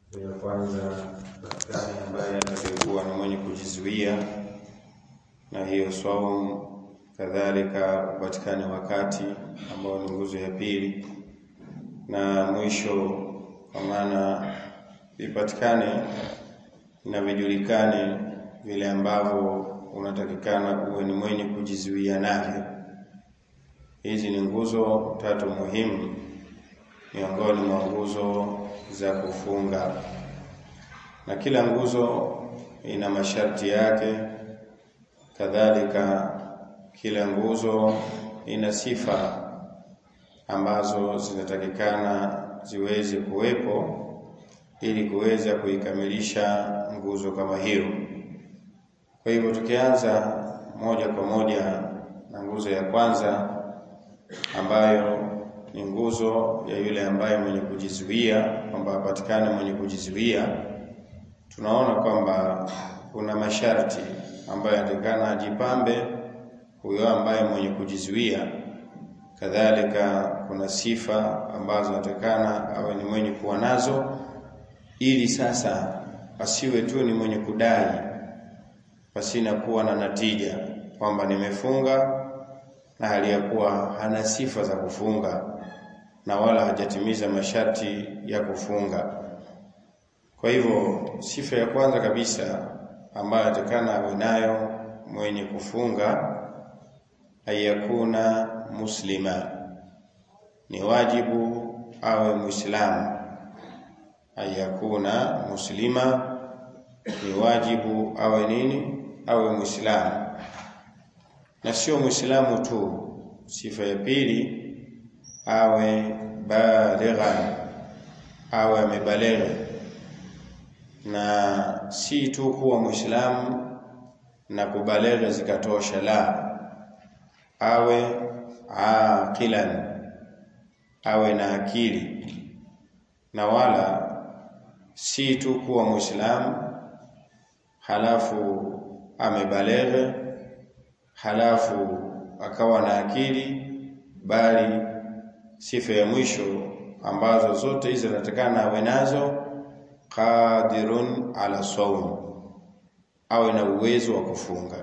ya kwanza patikane ambaye atakayekuwa ni mwenye kujizuia na hiyo saumu, kadhalika upatikane wakati ambao ni nguzo ya pili, na mwisho kwa maana vipatikane na vijulikane vile ambavyo unatakikana uwe ni mwenye kujizuia navyo. Hizi ni nguzo tatu muhimu miongoni mwa nguzo za kufunga, na kila nguzo ina masharti yake. Kadhalika kila nguzo ina sifa ambazo zinatakikana ziweze kuwepo ili kuweza kuikamilisha nguzo kama hiyo. Kwa hivyo tukianza moja kwa moja na nguzo ya kwanza ambayo ni nguzo ya yule ambaye mwenye kujizuia, kwamba apatikane mwenye kujizuia, tunaona kwamba kuna masharti ambayo yatakana ajipambe huyo ambaye mwenye kujizuia. Kadhalika kuna sifa ambazo natakana awe ni mwenye kuwa nazo, ili sasa asiwe tu ni mwenye kudai pasina kuwa na natija, kwamba nimefunga na hali ya kuwa hana sifa za kufunga na wala hajatimiza masharti ya kufunga. Kwa hivyo sifa ya kwanza kabisa ambayo atakana awe nayo mwenye kufunga, ayakuna muslima, ni wajibu awe Muislamu. Ayakuna muslima, ni wajibu awe nini? Awe Muislamu, na sio Muislamu tu. Sifa ya pili awe balighan, awe amebaleghe, na si tu kuwa Muislamu na kubaleghe zikatosha, la, awe aqilan, awe na akili, na wala si tu kuwa Muislamu halafu amebaleghe halafu akawa na akili, bali sifa ya mwisho ambazo zote hizi zinatakana awe nazo, qadirun ala saum, awe na uwezo wa kufunga.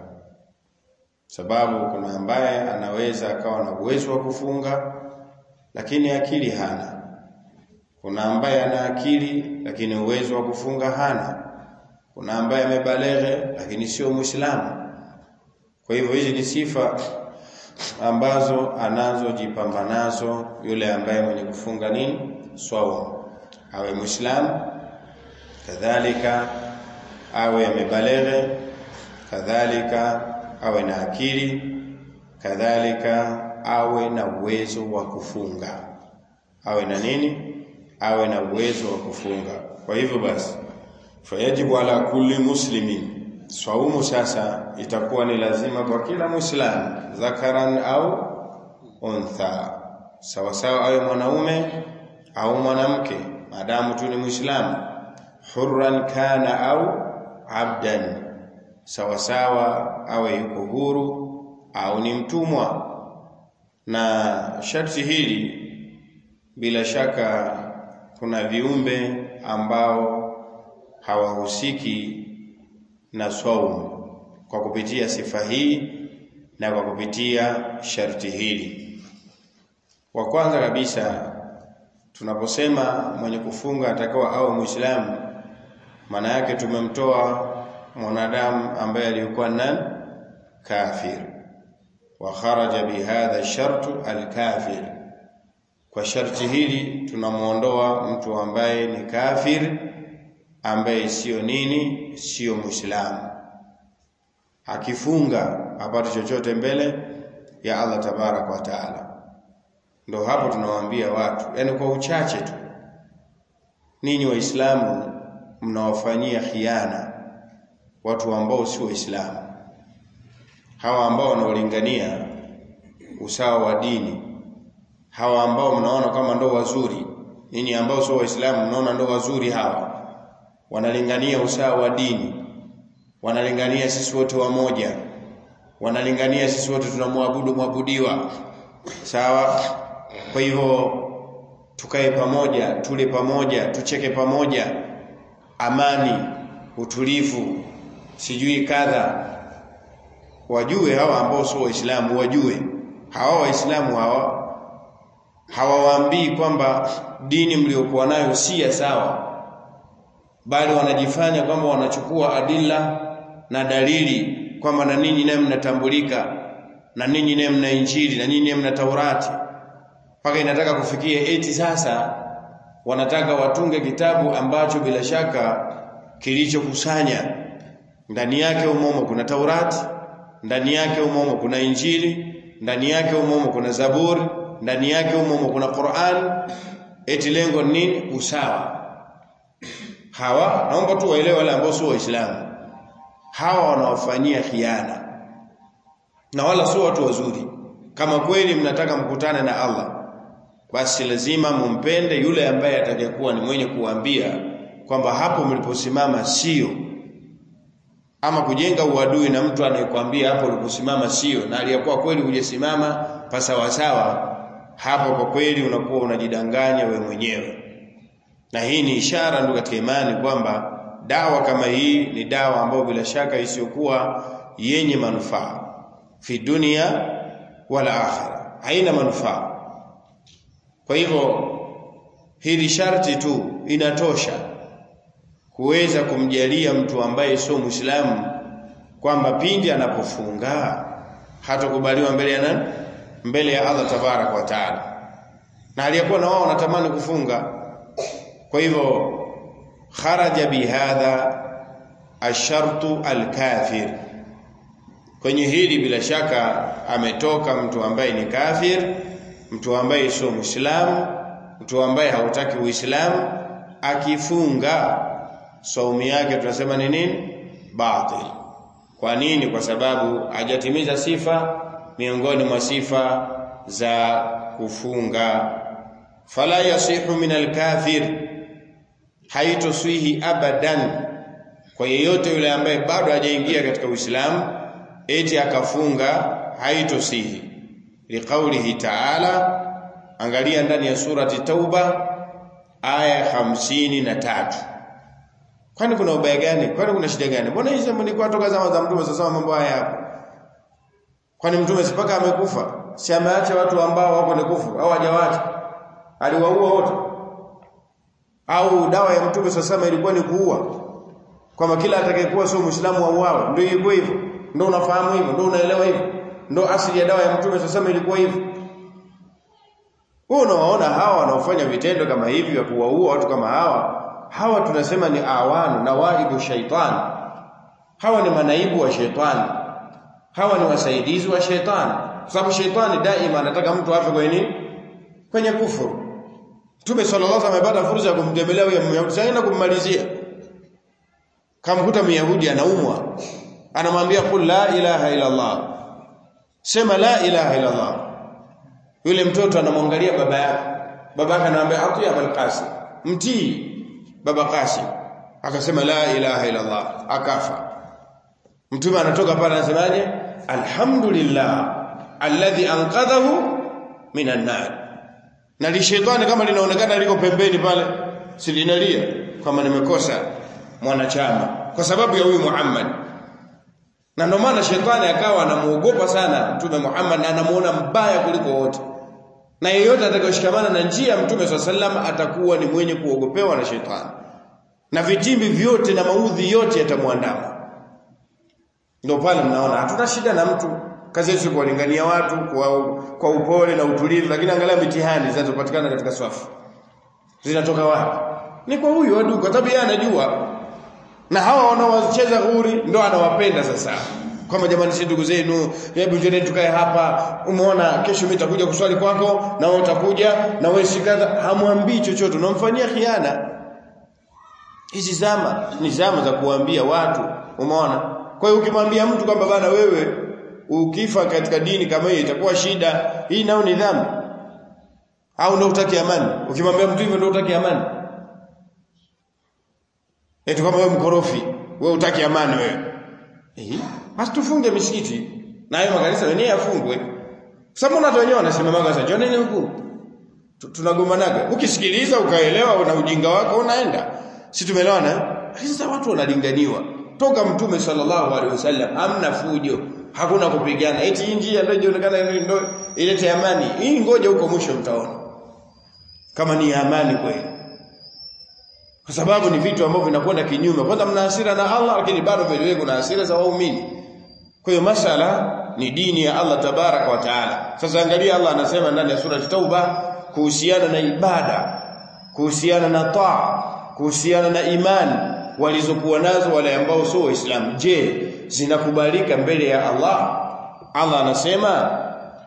Sababu kuna ambaye anaweza akawa na uwezo wa kufunga lakini akili hana. Kuna ambaye ana akili lakini uwezo wa kufunga hana. Kuna ambaye amebaleghe lakini sio Muislamu. Kwa hivyo hizi ni sifa ambazo anazojipamba nazo yule ambaye mwenye kufunga nini swaumu, awe Muislamu, kadhalika awe amebaleghe, kadhalika awe na akili, kadhalika awe na uwezo wa kufunga, awe na nini? Awe na uwezo wa kufunga. Kwa hivyo basi, fayajibu ala kulli muslimin Swaumu sasa itakuwa ni lazima kwa kila Muislamu, dhakaran au untha, sawa sawa, awe mwanaume au mwanamke, maadamu tu ni Muislamu. Hurran kana au abdan, sawa sawa, awe yuko huru au ni mtumwa. Na sharti hili bila shaka, kuna viumbe ambao hawahusiki na swaumu kwa kupitia sifa hii na kwa kupitia sharti hili. Wa kwanza kabisa, tunaposema mwenye kufunga atakuwa awe Muislamu, maana yake tumemtoa mwanadamu ambaye alikuwa nani? Kafir. Wa kharaja bihadha shartu alkafir, kwa sharti hili tunamwondoa mtu ambaye ni kafir ambaye siyo nini, siyo Muislamu. Akifunga apate chochote mbele ya Allah tabaraka wa taala. Ndo hapo tunawaambia watu, yani kwa uchache tu, ninyi Waislamu mnawafanyia khiana watu ambao si Waislamu, hawa ambao wanaolingania usawa wa dini, hawa ambao mnaona kama ndo wazuri. Ninyi ambao sio Waislamu mnaona ndo wazuri hawa wanalingania usawa wa dini, wanalingania sisi wote wamoja, wanalingania sisi wote tunamwabudu mwabudiwa, sawa. Kwa hivyo tukae pamoja, tule pamoja, tucheke pamoja, amani utulivu sijui kadha wajue hawa ambao sio waislamu wajue hawa waislamu hawa hawawaambii kwamba dini mliokuwa nayo si ya sawa bali wanajifanya kwamba wanachukua adila na dalili kwamba na ninyi naye mnatambulika na ninyi naye mna injili na ninyi naye mna taurati mpaka inataka kufikia eti sasa wanataka watunge kitabu ambacho bila shaka kilichokusanya ndani yake umomo kuna taurati ndani yake umomo kuna injili ndani yake umomo kuna zaburi ndani yake umomo kuna Qur'an eti lengo nini usawa hawa naomba tu waelewe wale ambao sio waislamu hawa wanawafanyia khiana na wala sio watu wazuri kama kweli mnataka mkutane na Allah basi lazima mumpende yule ambaye atakayekuwa ni mwenye kuambia kwamba hapo mliposimama sio ama kujenga uadui na mtu anayekwambia hapo uliposimama sio na aliyakuwa kweli hujasimama pasawasawa hapo kwa kweli unakuwa unajidanganya we mwenyewe na hii ni ishara ndio katika imani kwamba dawa kama hii ni dawa ambayo bila shaka isiyokuwa yenye manufaa fi dunia wala akhira haina manufaa kwa hivyo hili sharti tu inatosha kuweza kumjalia mtu ambaye sio Muislamu kwamba pindi anapofunga hatakubaliwa mbele ya nani? Mbele ya Allah tabarak wa taala. Na aliyekuwa na wao wanatamani kufunga. Kwa hivyo kharaja bihadha ashartu alkafir. Kwenye hili bila shaka ametoka mtu ambaye ni kafir, mtu ambaye sio Muislamu, mtu ambaye hautaki Uislamu akifunga saumu yake tunasema ni nini batil kwa nini kwa sababu hajatimiza sifa miongoni mwa sifa za kufunga fala yasihu min alkafir haitoswihi abadan kwa yeyote yule ambaye bado hajaingia katika Uislamu eti akafunga haitosihi liqaulihi ta'ala angalia ndani ya surati tauba aya hamsini na tatu Kwani kuna ubaya gani? Kwani kuna shida gani? Mbona hizo ni kwa toka zama za mtume sasa mambo haya hapo? Kwani mtume sipaka amekufa? Si ameacha watu ambao wako ni kufu au hajawacha? Aliwaua wote. Au dawa ya mtume sasa ilikuwa ni kuua? Kwamba kila atakayekuwa sio Muislamu auawe. Ndio ilikuwa hivyo. Ndio unafahamu hivyo, ndio unaelewa hivyo. Ndio asili ya dawa ya mtume sasa ilikuwa hivyo. Wewe unawaona hawa wanaofanya vitendo kama hivi vya kuwaua watu kama hawa hawa tunasema ni awanu na waibu shaitani hawa ni manaibu wa shaitani hawa ni wasaidizi wa shaitani kwa sababu shaitani daima anataka mtu afe kwenye nini kwenye kufuru Mtume sallallahu alaihi wasallam amepata fursa ya kumtembelea huyo Myahudi sasa kummalizia kamkuta Myahudi anaumwa anamwambia qul la ilaha illa Allah sema la ilaha illa Allah yule mtoto anamwangalia baba yake baba yake anamwambia ati Abul Qasim mtii baba Qasim akasema la ilaha illa Allah akafa mtume anatoka pale anasemaje alhamdulillah alladhi anqadhahu minan nar na lishetani kama linaonekana liko pembeni pale silinalia kama nimekosa mwanachama kwa sababu ya huyu Muhammad na ndio maana shetani akawa anamuogopa sana mtume Muhammad na anamuona mbaya kuliko wote na yeyote atakayoshikamana na njia ya mtume sallam atakuwa ni mwenye kuogopewa na shetani na vitimbi vyote na maudhi yote yatamwandama ndio pale mnaona hatuna shida na mtu kazi yetu kuwalingania watu kwa, kwa upole na utulivu lakini angalia mitihani zinazopatikana katika swafu zinatoka wapi ni kwa huyu adu kwa sababu yeye anajua na hawa wanaocheza ghuri ndo anawapenda sasa kama jamani si ndugu zenu hebu njoo tukae hapa umeona kesho mimi nitakuja kuswali kwako na wewe utakuja na wewe sikadha hamwambii chochote unamfanyia khiana hizi zama ni zama za kuambia watu umeona kwa hiyo ukimwambia mtu kwamba bana wewe ukifa katika dini kama hiyo itakuwa shida hii nao ni dhambi au ndio utaki amani ukimwambia mtu hivyo ndio utaki amani eti kama wewe mkorofi wewe utaki amani wewe eh basi tufunge misikiti na hayo makanisa wenyewe yafungwe sababu na wenyewe wanasimama sasa joneni huku tunagombanaga ukisikiliza ukaelewa na ujinga wako unaenda si tumeelewana sasa watu wanalinganiwa toka mtume sallallahu alaihi wasallam hamna fujo hakuna kupigana eti hii njia ndio inaonekana ndio ilete amani hii ngoja huko mwisho mtaona kama ni amani kweli kwa sababu ni vitu ambavyo vinakwenda kinyume kwanza mna hasira na Allah lakini bado vile kuna hasira za waumini kwa hiyo masala ni dini ya Allah tabaraka wa taala sasa angalia Allah anasema ndani ya sura Tauba kuhusiana na ibada kuhusiana na taa kuhusiana na imani walizokuwa nazo wale ambao sio waislamu je zinakubalika mbele ya Allah Allah anasema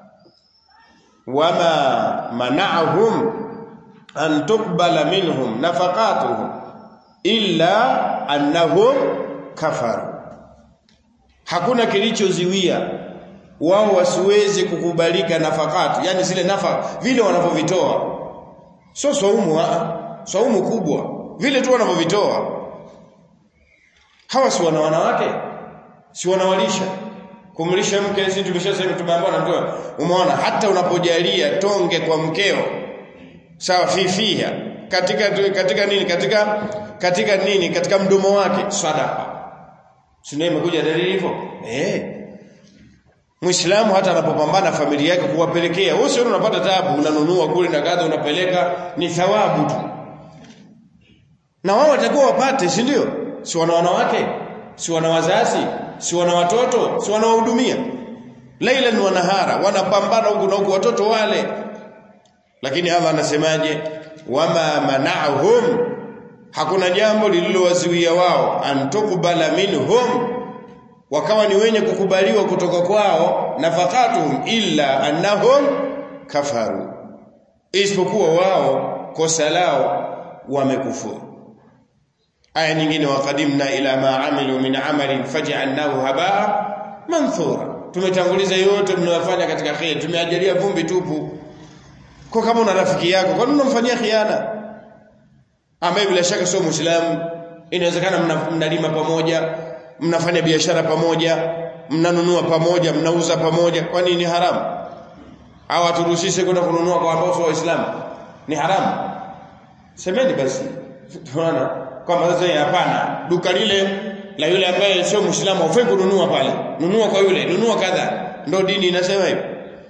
wama mana'ahum an tuqbala minhum nafaqatuhum illa annahum kafaru hakuna kilichoziwia wao wasiweze kukubalika nafakatu yani zile nafaka vile wanavyovitoa sio saumu saumu kubwa vile tu wanavyovitoa hawa si wana wanawake si wanawalisha kumlisha mke sisi tumeshasema tumeambiwa na mtoa umeona hata unapojalia tonge kwa mkeo sawa fifia katika katika nini katika katika nini katika mdomo wake sadaqa sio imekuja dalili hivyo eh Muislamu hata anapopambana familia yake kuwapelekea wewe sio unapata taabu unanunua kule na kadha unapeleka ni thawabu tu na wao watakuwa wapate si ndio si wana wanawake si wana wazazi si wana watoto si wanawahudumia laila wa nahara wanapambana huku na huku watoto wale lakini Allah anasemaje wama mana'ahum hakuna jambo lililowaziwia wao antukubala minhum wakawa ni wenye kukubaliwa kutoka kwao nafaqatuhum illa annahum kafaru isipokuwa wao kosa lao wamekufuru aya nyingine waqadimna ila ma amilu min amalin faj'alnahu habaa manthura tumetanguliza yote mnayofanya katika khair tumeajalia vumbi tupu kwa kama una rafiki yako kwa nini unamfanyia khiana ambaye bila shaka sio muislamu inawezekana mnalima pamoja mnafanya biashara pamoja mnanunua pamoja mnauza pamoja kwa nini haramu au aturuhusiwe kwenda kununua kwa ambao sio waislamu ni haramu semeni basi tunaona kwamba sasa hapana duka lile la yule ambaye sio muislamu ufai kununua pale nunua kwa yule nunua kadha ndio dini inasema hivyo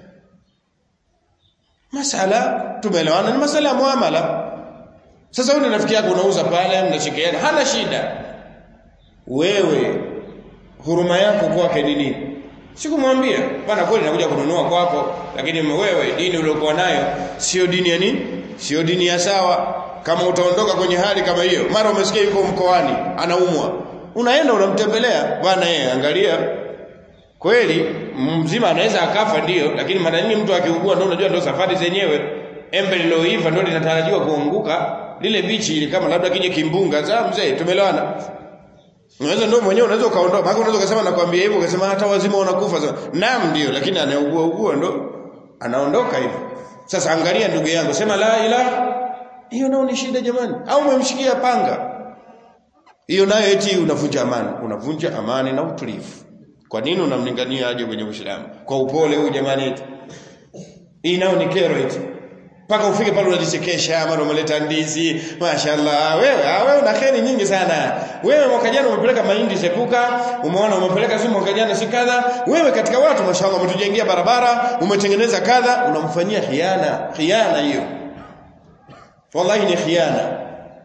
masala tumeelewana ni masala ya muamala sasa wewe rafiki yako unauza pale mnachekeana hana shida wewe huruma yako kwake ni nini sikumwambia bwana kweli nakuja kununua kwako lakini wewe dini uliokuwa nayo sio dini ya nini sio dini ya sawa kama utaondoka kwenye hali kama hiyo mara umesikia yuko mkoani anaumwa unaenda unamtembelea bwana yeye angalia kweli mzima anaweza akafa ndio lakini mara nyingi mtu akiugua ndio unajua ndio safari zenyewe embe liloiva ndio linatarajiwa kuanguka lile bichi ile kama labda kije kimbunga za mzee tumelewana unaweza ndio mwenyewe unaweza ukaondoka maana unaweza ukasema nakwambia hivyo ukasema hata wazima wanakufa sasa naam ndio lakini anaugua ugua ndo anaondoka hivyo sasa angalia ndugu yangu sema la ilaha hiyo nao ni shida jamani au umemshikia panga hiyo nayo eti unavunja amani unavunja amani na utulivu kwa nini unamlingania aje kwenye Uislamu kwa upole huyu jamani eti hii nayo ni kero eti mpaka ufike pale unajichekesha mara umeleta ndizi mashaallah wewe ah, wewe una kheri nyingi sana wewe mwaka jana umepeleka mahindi sepuka umeona umepeleka si mwaka jana si kadha wewe katika watu mashaallah umetujengea barabara umetengeneza kadha unamfanyia khiana khiana hiyo wallahi ni khiana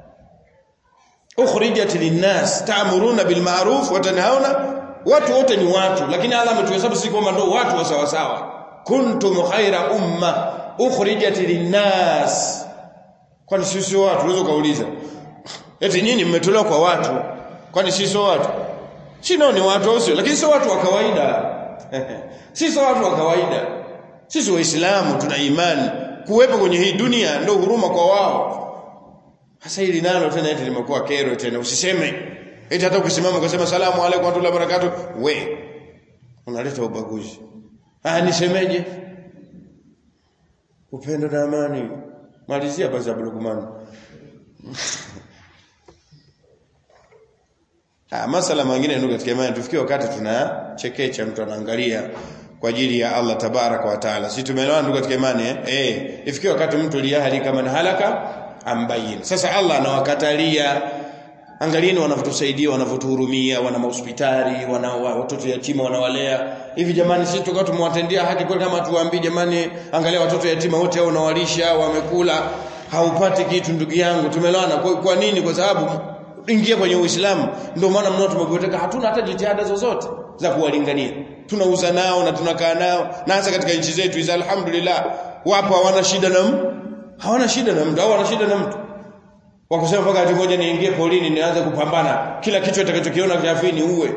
ukhrijat linnas ta'muruna bil ma'ruf wa tanhauna watu wote ni watu lakini Allah ametuhesabu sisi kwamba ndio watu wa sawa sawa kuntum khaira umma ukhrijat linnas kwani sisi watu unaweza kauliza eti nyinyi mmetolewa kwa watu kwani sisi watu si nao ni watu au sio lakini sio watu wa kawaida sisi watu wa kawaida sisi waislamu tuna imani kuwepo kwenye hii dunia ndio huruma kwa wao hasa hili nalo tena eti limekuwa kero tena usiseme eti hata ukisimama ukasema salamu alaykum wa rahmatullahi wa barakatuh we unaleta ubaguzi ah nisemeje upendo na amani malizia basi Abdulrahman ah masala mengine ndio katika imani tufikie wakati tunachekecha mtu anaangalia kwa ajili ya Allah tabaraka wa taala si tumeelewana ndugu katika imani eh eh ifikie wakati mtu liyahali kama halaka ambayin sasa Allah anawakatalia angalieni wanavyotusaidia wanavyotuhurumia wana mahospitali wana watoto yatima wanawalea hivi jamani sisi tukao tumewatendea haki kweli kama tuwaambie jamani angalia watoto yatima wote hao unawalisha wamekula haupati kitu ndugu yangu tumelewana kwa, kwa nini kwa sababu ingia kwenye Uislamu ndio maana mnao tumegoteka hatuna hata jitihada zozote za kuwalingania tunauza nao na tunakaa nao na hasa katika nchi zetu hizi alhamdulillah wapo hawana shida na mtu hawana shida na mtu au wana shida na mtu wakusema mpaka ati moja niingie polini nianze kupambana kila kichwa kitakachokiona kiafini uwe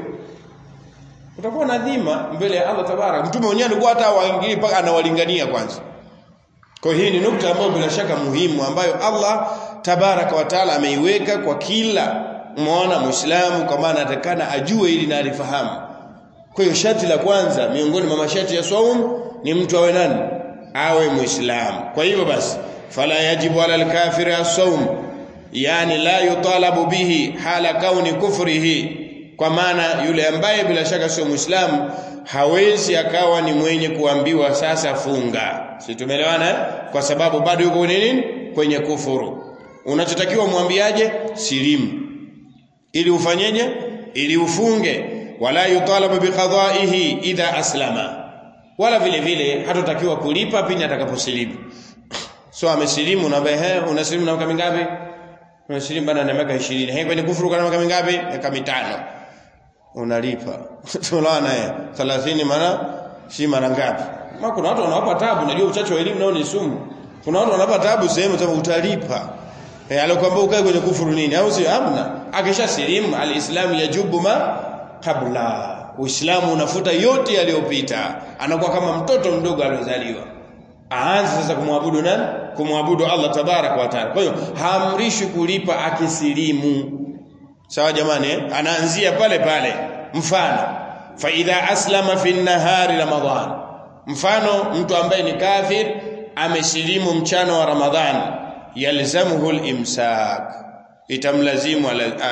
utakuwa na dhima mbele ya Allah tabarak mtume mwenyewe alikuwa hata waingii mpaka anawalingania kwanza kwa hii ni nukta ambayo bila shaka muhimu ambayo Allah tabaraka wa taala ameiweka kwa kila muona muislamu kwa maana atakana ajue ili na alifahamu kwa hiyo sharti la kwanza miongoni mwa masharti ya saum ni mtu awe nani awe muislamu kwa hivyo basi fala yajibu ala alkafiri as-sawm yani la yutalabu bihi hala kauni kufrihi kwa maana yule ambaye bila shaka sio muislamu hawezi akawa ni mwenye kuambiwa sasa funga si tumeelewana eh? kwa sababu bado yuko kwenye nini kwenye kufuru unachotakiwa mwambiaje silimu ili ufanyeje ili ufunge wala yutalabu biqada'ihi idha aslama wala vile vile hatotakiwa kulipa pindi atakaposilimu so amesilimu na behe unasilimu na miaka mingapi unasilimu bana na miaka 20 hey kwenye kufuru kana miaka mingapi miaka mitano unalipa tunaona eh 30 mara si mara ngapi ma kuna watu wanawapa tabu najua uchache wa elimu nao ni sumu kuna watu wanawapa tabu sehemu sema utalipa eh alikwambia ukae kwenye kufuru nini au sio hamna akisha silimu alislamu yajubu ma kabla uislamu unafuta yote yaliyopita anakuwa kama mtoto mdogo aliozaliwa aanze sasa kumwabudu nani kumwabudu Allah tabarak wa taala kwa hiyo haamrishwi kulipa akisilimu sawa jamani eh? anaanzia pale pale mfano fa idha aslama fi nahari ramadan mfano mtu ambaye ni kafir amesilimu mchana wa ramadhan yalzamuhu al-imsak itamlazimu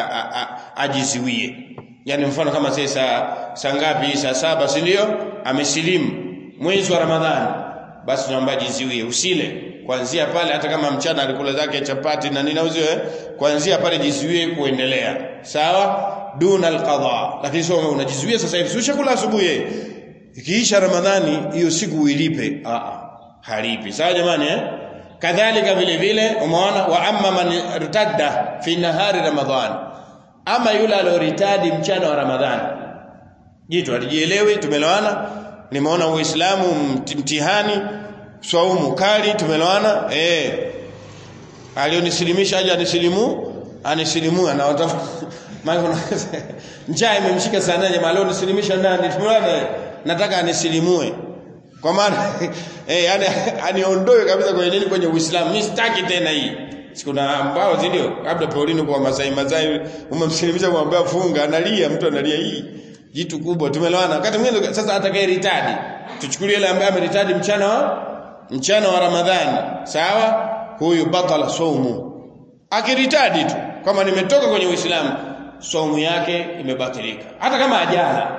ajiziwie yani mfano kama sasa saa ngapi saa saba si ndio amesilimu mwezi wa ramadhani basi naomba jiziwie usile kuanzia pale hata kama mchana alikula zake chapati na nini auziwe eh? kuanzia pale jiziwie kuendelea sawa duna alqadha lakini sio unajizuia sasa hivi ushakula asubuhi ikiisha ramadhani hiyo siku uilipe a halipi sawa jamani eh kadhalika vile vile umeona wa amma man irtadda fi nahari ramadhan ama yule alioritadi mchana wa ramadhani jitu alijielewi tumelewana nimeona uislamu mtihani swaumu kali tumelewana eh alionisilimisha aje anisilimu anisilimu na maana njaa imemshika sana jamaa leo nisilimisha nani tumelewana nataka anisilimue kwa maana eh yani aniondoe kabisa kwenye nini kwenye uislamu mimi sitaki tena hii sikuna ambao ndio labda Paulino kwa Masai Masai umemsilimisha kumwambia funga analia mtu analia hii jitu kubwa tumelewana wakati mwingine sasa atakaye ritadi tuchukulie ile ambaye ameritadi mchana wa mchana wa Ramadhani sawa huyu batala saumu akiritadi tu kama nimetoka kwenye Uislamu saumu yake imebatilika hata kama ajala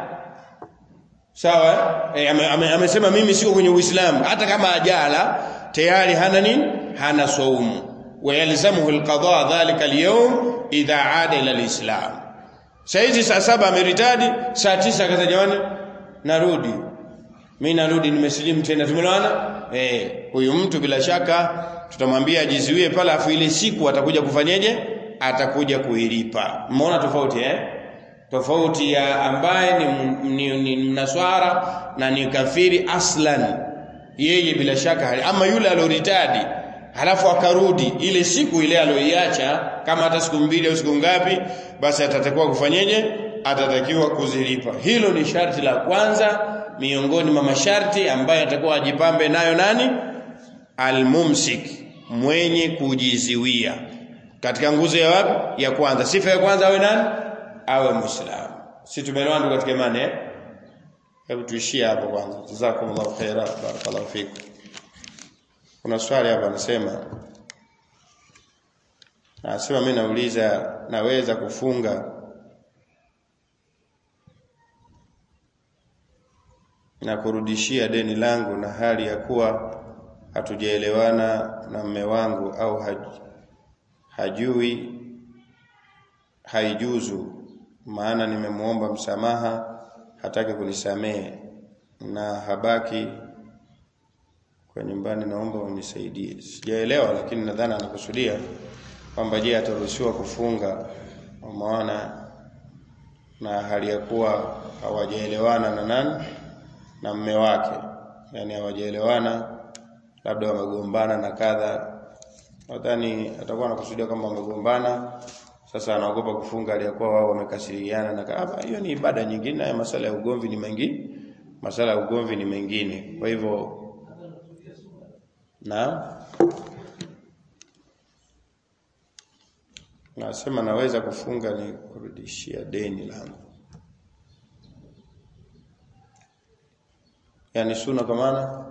sawa eh, amesema ame, ame mimi siko kwenye Uislamu hata kama ajala tayari hana nini hana saumu ويلزمه القضاء ذلك اليوم إذا عاد إلى الإسلام saizi saa saba ameritadi saa tisa kaza jamani narudi mimi narudi nimesilimu tena tumeelewana eh huyu mtu bila shaka tutamwambia ajizuie pale afu ile siku atakuja kufanyeje atakuja kuilipa umeona tofauti eh tofauti ya ambaye ni, ni, ni mnaswara na ni kafiri aslan yeye bila shaka ama yule alioritadi halafu akarudi ile siku ile aliyoiacha kama hata siku mbili au siku ngapi basi atatakiwa kufanyeje atatakiwa kuzilipa hilo ni sharti la kwanza miongoni mwa masharti ambayo atakuwa ajipambe nayo nani almumsik mwenye kujiziwia katika nguzo ya wapi ya kwanza sifa ya kwanza awe nani awe muislamu si tumeelewana katika imani eh hebu tuishie hapo kwanza jazakumullahu khaira barakallahu fikum kuna swali hapa anasema Anasema mimi nauliza naweza kufunga na kurudishia deni langu na hali ya kuwa hatujaelewana na mme wangu au haj, hajui haijuzu maana nimemuomba msamaha hataki kunisamehe na habaki kwa nyumbani naomba unisaidie sijaelewa lakini nadhani anakusudia kwamba je ataruhusiwa kufunga maana na hali ya kuwa hawajaelewana na nani na mme wake yani hawajaelewana labda wamegombana na kadha nadhani atakuwa anakusudia kwamba wamegombana sasa anaogopa kufunga aliyakuwa wao wamekasiriana na kadha hiyo ni ibada nyingine na masala ya ugomvi ni mengi masala ya ugomvi ni mengine kwa hivyo na nasema naweza kufunga ni kurudishia deni langu yani suna kwa maana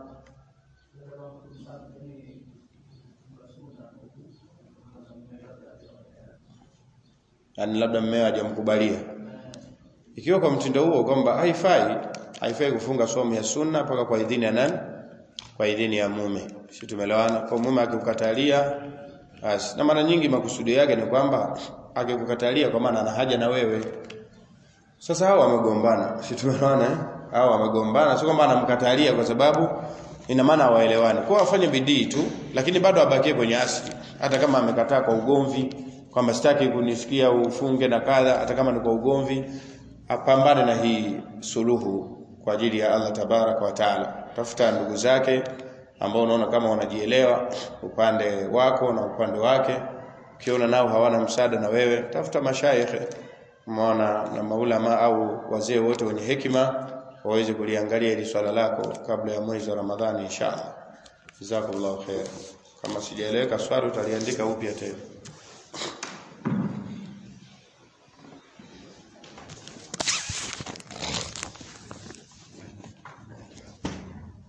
yani labda mmeo hajamkubalia ikiwa kwa mtindo huo kwamba haifai haifai kufunga somo ya sunna mpaka kwa idhini ya nani kwa idhini ya mume si tumelewana kwa mume akikukatalia basi na mara nyingi makusudi yake ni kwamba akikukatalia kwa maana ana haja na wewe sasa hao wamegombana si tumeona eh hao wamegombana sio kwamba anamkatalia kwa sababu ina maana hawaelewani kwa afanye bidii tu lakini bado abakie kwenye asili hata kama amekataa kwa ugomvi kwamba sitaki kunisikia ufunge na kadha hata kama ni kwa ugomvi apambane na hii suluhu kwa ajili ya Allah tabarak wa taala tafuta ndugu zake ambao unaona kama wanajielewa upande wako na upande wake ukiona nao hawana msaada na wewe tafuta mashaikhe maana na maulama au wazee wote wenye hekima waweze kuliangalia hili swala lako kabla ya mwezi wa Ramadhani inshallah jazakallahu khair kama sijaeleweka swali utaliandika upya tena